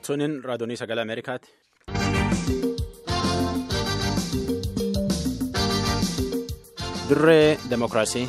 Tuniin raadiyoonii sagalee Ameerikaati. Dirree Demokiraasii.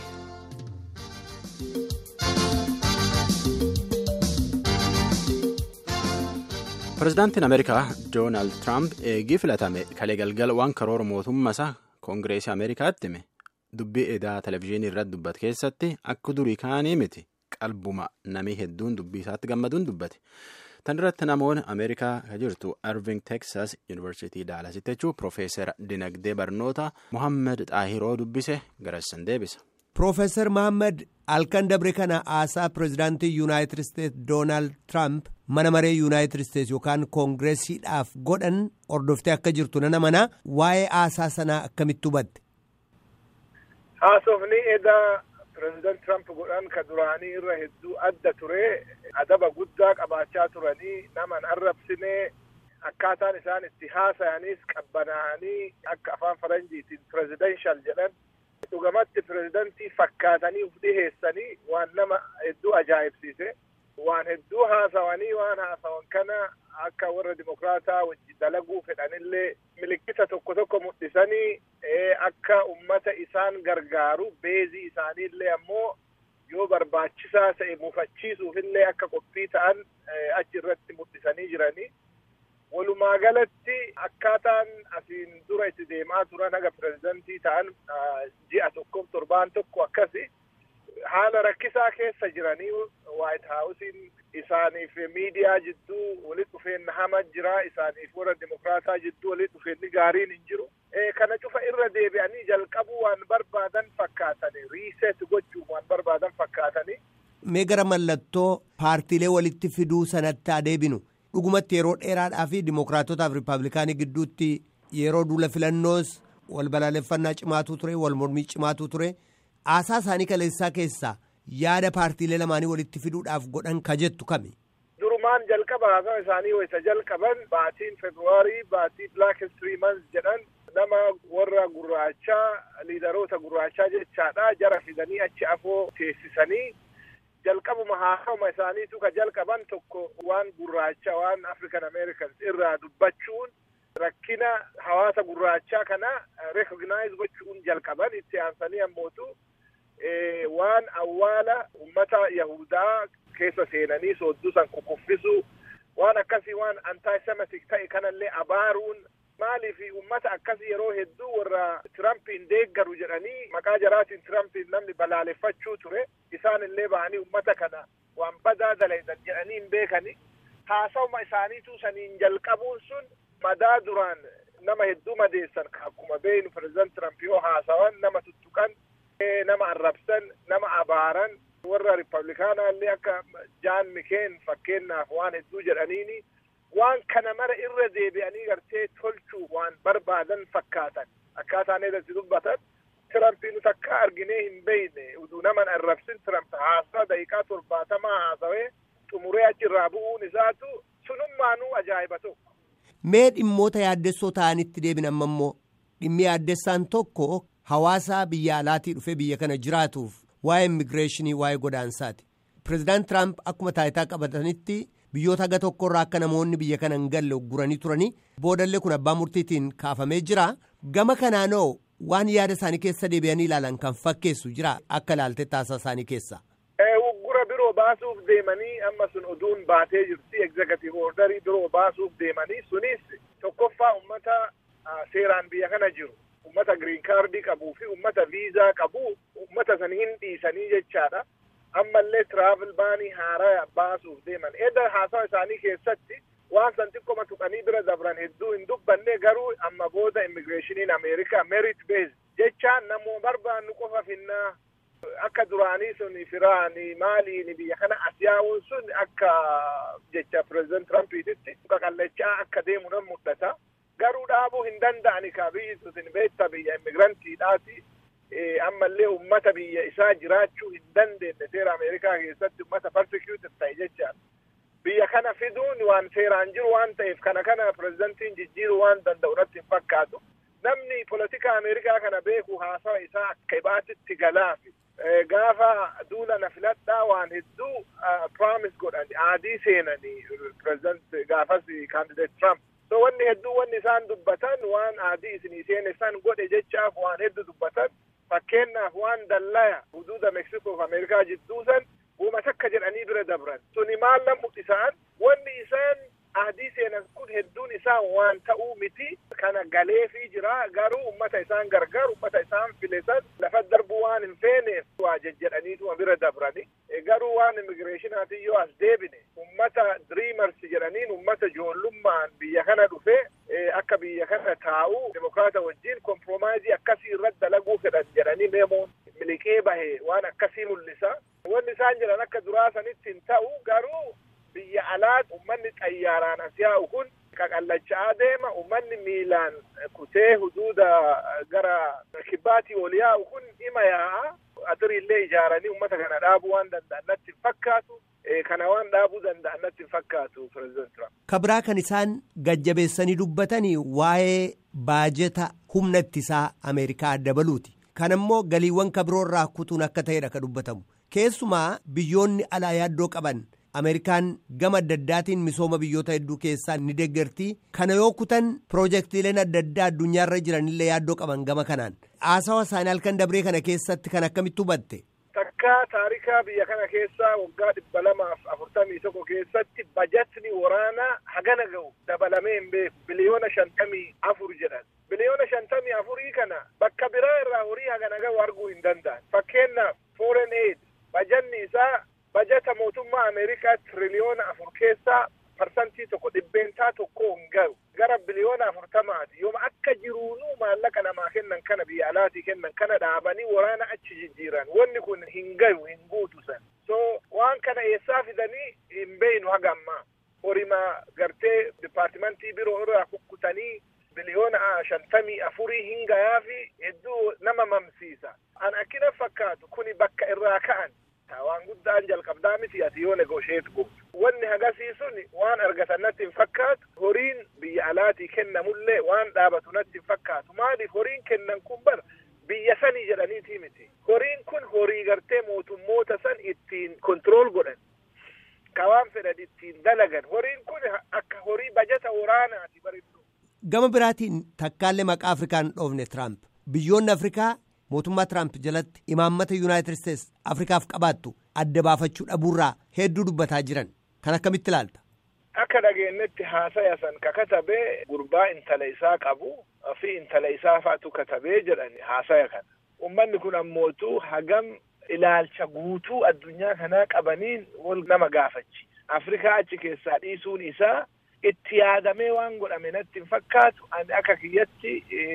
Pireezidaantiin Ameerikaa Doonaald Tiraamp eegii filatame kalee galgala waan karoora mootummaa koongireesii Ameerikaatti hime dubbii edaa televizyiinii irratti dubbate keessatti akka durii kaanii miti qalbuma namii hedduun dubbii isaatti gammaduun dubbate. Tan irratti namoonni Ameerikaa kan jirtu Irving Texas Yuunivarsiitii Daalasitti jechuun Piroofeesar Dinagdee Barnoota Mohaammed Xaahiroo dubbise garassan deebisa. Piroofeesar Mohaammed halkan dabre kana haasaa pireezidaantii Yuunaayitid Isteetsi Doonaald Tiraamp mana maree Yuunaayitid Isteetsi yookaan koongireesiidhaaf godhan hordoftee akka jirtu nana mana waa'ee haasaa sanaa akkamitti hubatte? Haasofni edaa pireezidaant Tiraamp godhan ka duraanii irra hedduu adda ture adaba guddaa qabaachaa turanii nama hin arrabsine akkaataan isaan itti haasayanis qabbanaa'anii akka afaan faranjiitiin pireezidenshal jedhan dhugamatti pireezidantii fakkaatanii uf dhiheessanii waan nama hedduu ajaa'ibsiise waan hedduu haasawanii waan haasawan kana akka warra dimokraataa wajji dalaguu fedhanillee milikkita tokko tokko mul'isanii akka ummata isaan gargaaru beezii isaaniillee ammoo yoo barbaachisaa ta'e mufachiisuufillee akka qophii ta'an achi irratti mul'isanii jiranii walumaa galatti akkaataan asiin dura itti deemaa turan haga pireezidantii ta'an ji'a tokkoof torbaan tokko akkasi haala rakkisaa keessa jiranii waayit haawusiin isaaniif miidiyaa jidduu walitti dhufeenna hama jira isaaniif warra dimokraataa jidduu walitti dhufeenni gaariin hin jiru kana cufa irra deebi'anii jalqabuu waan barbaadan fakkaatanii riiseet gochuun waan barbaadan fakkaatanii. Mee gara mallattoo paartiilee walitti fiduu sanatti adeebinu dhugumatti yeroo dheeraadhaa fi dimokraatotaaf riippaabilikaanii gidduutti yeroo duula filannoos wal balaaleffannaa cimaatu ture wal mormii cimaatu ture haasaa isaanii kaleessaa keessaa yaada paartiilee lamaanii walitti fiduudhaaf godhan ka jettu kami. Durumaan jalqaba haasaa isaanii wayisa jalqaban baatiin Februaarii baatii Black History Month jedhan nama warra gurraachaa liidaroota gurraachaa jechaadha jara fidanii achi afoo teessisanii jalqabuma haasawuma isaaniitu ka jalqaban tokko waan gurraacha waan African Americans irraa dubbachuun rakkina hawaasa gurraachaa kana recognize gochuun jalqaban itti aansanii ammootu waan awwaala ummata yahudaa keessa seenanii soodduu san kukuffisu waan akkasii waan antaayisemitik ta'e kanallee abaaruun maaliif ummata akkasii yeroo hedduu warra tirampiin deeggaru jedhanii maqaa jaraatiin tirampiin namni balaaleffachuu ture isaan illee ba'anii ummata kana waan badaa dalaydan jedhanii hin beekani haasawuma isaaniitu saniin jalqabuun sun madaa duraan nama hedduu madeessan akkuma beeynu pireezidant tiramp yoo haasawan nama tuttuqan nama arrabsan nama abaaran warra riippablikaanaa illee akka jaan mikeen fakkeenyaaf waan hedduu jedhaniini waan kana mara irra deebi'anii gartee tolchuu waan barbaadan fakkaatan akkaataan irratti dubbatan tirampiin takka arginee hin beeyne uduu naman arrabsin tiramp haasaa daqiiqaa torbaatamaa haasawee xumuree achirraa bu'uun isaatu sunummaanuu ajaa'iba tokko. Mee dhimmoota yaaddessoo ta'anitti deebin amma immoo dhimmi yaaddessaan tokko hawaasa biyya alaatii dhufee biyya kana jiraatuuf waa'ee immigireeshinii waa'ee godaansaati. Pireezidaant Tiraamp akkuma taayitaa qabatanitti biyyoota haga tokkorraa akka namoonni biyya kana hin galle ugguranii turanii boodallee kun abbaa murtiitiin kaafamee jira. Gama kanaanoo waan yaada isaanii keessa deebi'anii ilaalan kan fakkeessu jira akka ilaalte taasisaa isaanii keessa. Uggura biroo baasuuf deemanii amma sun oduun baatee jirti egzekatiiv ordarii biroo baasuuf deemanii sunis tokkoffaa ummata seeraan biyya kana jiru. ummata giriin kaardii qabuu fi ummata viizaa qabu ummata san hin dhiisanii jechaadha ammallee tiraavel baanii haaraa baasuuf deeman edda haasawa isaanii keessatti waan san xiqqoma tuqanii bira dabran hedduu hin dubbanne garuu amma booda immigireeshiniin ameerikaa merit beez jechaan namoo barbaannu qofa finnaa akka duraanii sun firaani maaliini biyya kana as yaa'uun sun akka jecha pireezidant tirampiititti qaqallachaa akka deemu nan mul'ata. garuu dhaabuu hin danda'ani ka biyyi sun beekta biyya immigirantiidhaati ammallee ummata biyya isaa jiraachuu hin dandeenye seera ameerikaa keessatti ummata persecute ta'e jechaadha biyya kana fiduun waan seeraan jiru waan ta'eef kana kana pireezidantiin jijjiiruu waan danda'u irratti hin fakkaatu namni polotika ameerikaa kana beeku haasawa isaa akka ibaatitti galaafi gaafa duula na filadhaa waan hedduu promise godhan aadii seenanii pireezidant gaafas kaandideet Trump. So wanni hedduu wanni isaan dubbatan waan aadii isinii seene san godhe jechaaf waan hedduu dubbatan fakkeenyaaf waan dallaya huduuda Meeksikoo fi Ameerikaa jidduu san uuma takka jedhanii bira dabran. Suni maal lamu isaan wanni isaan aadii seenan kun hedduun isaa waan ta'uu miti kana galeefii jira garuu ummata isaan gargaaru ummata isaan filesan lafa darbuu waan hin feeneef waa jejjedhaniituma bira dabrani garuu waan immigireeshinaatiin yoo as deebine ummata diriimars jedhaniin ummata ijoollummaan biyya kana dhufe akka biyya kana taa'u demokraata wajjin komproomaayizii akkasii irratti dalaguu fedhan jedhanii meemoon miliqee bahe waan akkasii mul'isa wanni isaan jedhan akka duraa sanitti hin ta'u garuu biyya alaat ummanni xayyaaraan as yaa'u kun qaqallachaa deema ummanni miilaan kutee huduuda gara kibbaatii ol yaa'u kun ima yaa'a atiriillee ijaaranii ummata kana dhaabuu waan danda'an natti hin fakkaatu kana waan dhaabuu danda'an natti hin fakkaatu pireezidant Trump. Kabraa kan isaan gajjabeessanii dubbatanii waa'ee baajeta humna ittisaa Ameerikaa dabaluuti. Kan immoo galiiwwan kabiroorraa kutuun akka ta'edha kan dubbatamu. Keessumaa biyyoonni alaa yaaddoo qaban Ameerikaan gama adda addaatiin misooma biyyoota hedduu keessaa ni deeggartii kana yoo kutan piroojeektiileen adda addaa addunyaarra jiranillee yaaddoo qaban gama kanaan haasawa isaanii halkan dabree kana keessatti kan akkamitti hubatte. Takka taarikaa biyya kana keessaa waggaa dhibba lamaaf afurtamii tokko keessatti bajatni waraanaa hagana ga'u dabalamee hin beeku biliyoona shantamii afur jedhan. Biliyoona shantamii afurii kana bakka biraa irraa horii hagana ga'u arguu hin danda'an. Fakkeenyaaf foreign aid bajanni isaa bajata mootummaa Ameerikaa tiriliyoona afur keessaa parsantii tokko dhibbeentaa tokko hin ga'u gara biliyoona afurtamaati yooma akka jiruunuu maallaqa namaa kennan kana biyya alaatii kennan kana dhaabanii waraana achi jijjiiran wanni kun hin gayu hin guutu san so waan kana eessaa fidanii hin beeynu haga ammaa horima gartee dipaartimentii biroo irraa kukkutanii biliyoona shantamii afurii hin gayaafi hedduu nama mamsiisa an akkina fakkaatu kuni bakka irraa ka'an waan guddaan jalqabdaa miti ati yoo negosheet gootu wanni hagasiisun waan argatan natti hin fakkaatu horiin biyya alaatii kennamullee waan dhaabatu natti hin fakkaatu maaliif horiin kennan kun bara biyya sanii jedhaniitii miti horiin kun horii gartee mootummoota san ittiin kontirool godhan ka waan fedhan ittiin dalagan horiin kun akka horii bajata waraanaati bareeddu. Gama biraatiin takkaallee maqaa Afrikaan dhoofne Tiraamp biyyoonni Afrikaa mootummaa Tiraamp jalatti imaammata Yuunaayitid Isteets Afrikaaf qabaattu adda baafachuu dhabuurraa hedduu dubbataa jiran kan akkamitti ilaalta. Akka dhageenyetti haasaya san ka katabee gurbaa intala isaa qabu fi intala isaa faatu katabee jedhani haasaya kana. Uummanni kun ammootu hagam ilaalcha guutuu addunyaa kanaa qabaniin wal nama gaafachi. Afrikaa achi keessaa dhiisuun isaa itti yaadamee waan godhame natti hin fakkaatu ani akka kiyyatti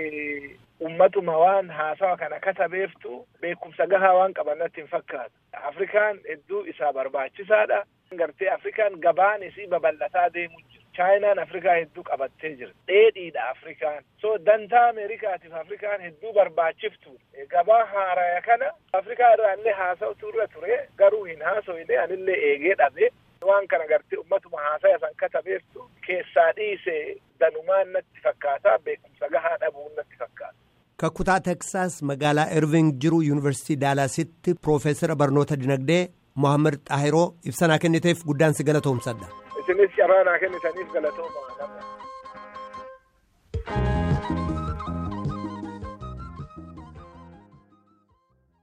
ummatuma waan haasawa kana katabeeftu beekumsa gahaa waan qaban natti hin fakkaatu. Afrikaan hedduu isaa barbaachisaadha. Gartee Afrikaan gabaan isii babal'ataa deemu jira. Chaayinaan Afrikaa hedduu qabattee jira. Dheedhiidha Afrikaan. So dantaa Ameerikaatiif Afrikaan hedduu barbaachiftu. Gabaa haaraya kana Afrikaa irraallee haasa'utu irra ture garuu hin haasofne anillee eegee dhabe. Waan kana gartee ummatuma haasaya san katabeeftu keessaa dhiise danumaan natti fakkaata beekumsa gahaa dhabuun natti fakkaata. Kakkutaa Teksaas magaalaa Irving jiru Yuunivarsiitii Daalaasitti Piroofeesara Barnoota Dinagdee Mohaammed Xaahiroo ibsanaa kenniteef guddaan si galatoomsadha. Isinis carraa naa kennitaniif galatooma.